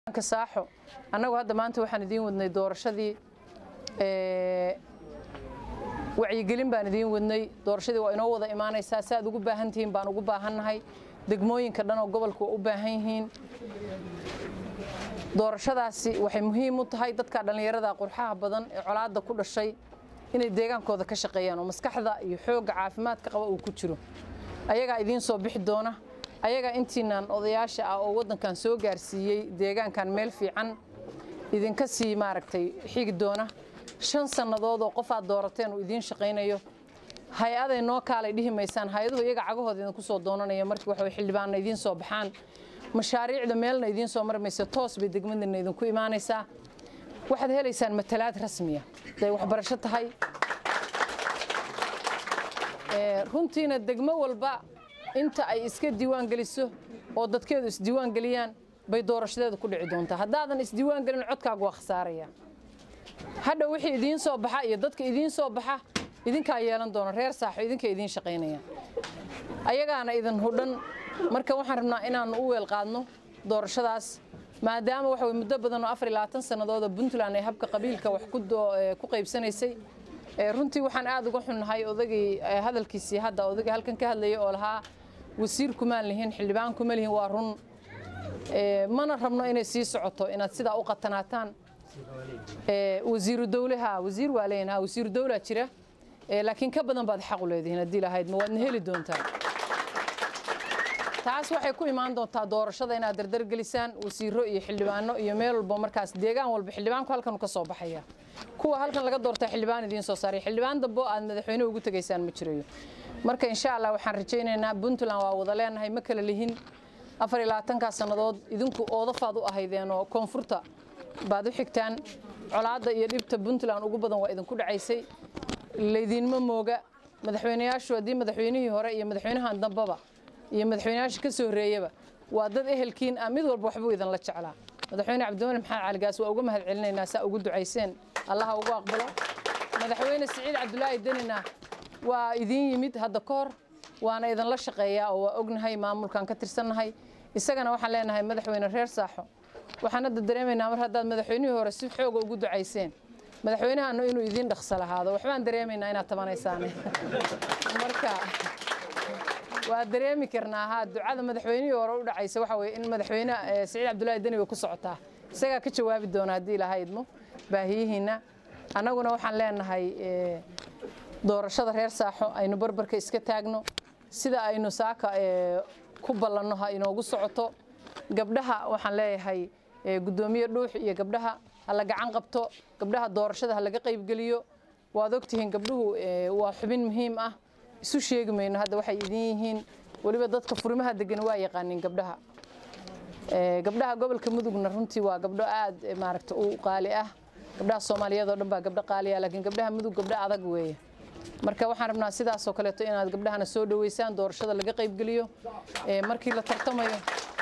saaxo annagu hadda maanta waxaan idiin wadnay doorashadii wacyigelin baan idiin wadnay doorashadii waa inoo wada imaanaysaa si aad ugu baahan tihiin baan ugu baahannahay degmooyinka dhan oo gobolka waa u baahan yihiin doorashadaasi waxay muhiim u tahay dadka dhallinyarada qurxaha badan ee colaadda ku dhashay inay deegaankooda ka shaqeeyaan oo maskaxda iyo xoogga caafimaadka qaba uu ku jiro ayagaa idiin soo bixi doona ayagaa intiinaan odayaasha ah oo waddankan soo gaarsiiyey deegaankan meel fiican idinka sii maaragtay xigi doona shan sannadood oo qof aad doorateen uu idiin shaqaynayo hay-aday noo kaalay dhihi maysaan hay-aduhu iyaga cagahooda idinku soo doonanaya markii waxa xildhibaanna idiin soo baxaan mashaariicda meelna idiin soo marmaysa toos bay degmadana idinku imaanaysaa waxaad helaysaan matalaad rasmiya haday waxbarasho tahay runtiina degmo walba inta ay iska diiwaan geliso oo dadkeedu isdiiwaan geliyaan bay doorashadeedu ku dhici doontaa haddaadan isdiiwaan gelin codkaagu waa khasaaraya hadha wixii idiin soo baxa iyo dadka idiin soo baxa idinkaa yeelan doona reer saaxo idinka idiin shaqaynaya ayagaana idin hudhan marka waxaan rabnaa inaan u weel qaadno doorashadaas maadaama waxa way muddo badan oo afar iyo labaatan sannadood oo puntland ay habka qabiilka wax ku qaybsanaysay runtii waxaan aad uga xunnahay odagii hadalkiisii hadda odagii halkan ka hadlayay oo lahaa wasiir kumaan lihin xildhibaan kuma lihin waa run mana rabno inay sii socoto inaad sidaa u qatanaataan wasiiru dowlaha wasiir waa leeyahin ha wasiiru dowlaa jira laakiin ka badan baad xaq u leedihiin haddii lahayd ma waadna heli doontaa taas waxay ku imaan doontaa doorashada inaad dardargelisaan wasiiro iyo xildhibaano iyo meel walba markaas deegaan walba xildhibaanku halkan ka soo baxaya kuwa halkan laga doortaa xildhibaan idiin soo saaray xildhibaan dambo aad madaxweyne ugu tegaysaan ma jirayo marka insha allah waxaan rajaynaynaa puntland waa wada leenahay ma kala lihin afar iyo labaatankaa sannadood idinku oodafaad u ahaydeen oo koonfurta baad u xigtaan colaadda iyo dhibta puntland ugu badan waa idinku dhacaysay laydinma mooga madaxweynayaashu haddii madaxweynihii hore iyo madaxweynahan dambaba iyo madaxweynayaasha ka soo horeeyaba waa dad ehelkiin ah mid walba waxbuu idinla jeclaa madaxweyne cabdiwali maxamed caligaas waa uga mahad celinaynaa saa ugu ducayseen allaha ugu aqbalo madaxweyne siciid cabdulaahi denina waa idiin yimid hadda ka hor waana idinla shaqeeyaa oo waa ognahay maamulkan ka tirsannahay isagana waxaan leenahay madaxweyne reer saaxo waxaan hadda dareemaynaa mar haddaad madaxweynihii hore si xooga ugu ducayseen madaxweynahana inuu idiin dhaqso lahaado waxbaan dareemaynaa inaad tabanaysaan marka waa dareemi karnaa ha ducada madaxweynihii hore u dhacaysa waxa weye in madaxweyne siciid cabdulaahi deni way ku socotaa isagaa ka jawaabi doona haddii ilaha idmo baahiyihiinna annaguna waxaan leenahay doorashada reer saaxo aynu barbarka iska taagno sida aynu saaka ku ballanno ha inoogu socoto gabdhaha waxaan leeyahay guddoomiye dhuux iyo gabdhaha ha la gacan qabto gabdhaha doorashada ha laga qaybgeliyo waad ogtihiin gabdhuhu waa xubin muhiim ah isu sheegi mayno hadda waxay idin yihiin weliba dadka furimaha degan waa yaqaanin gabdhaha gabdhaha gobolka mudugna runtii waa gabdho aad maaragta u qaali ah gabdhaha soomaaliyeed oo dhan baa gabdho qaali ah laakiin gabdhaha mudug gabdho adag weeye marka waxaan rabnaa sidaasoo kaleeto inaad gabdhahana soo dhoweysaan doorashada laga qaybgeliyo markii la tartamayo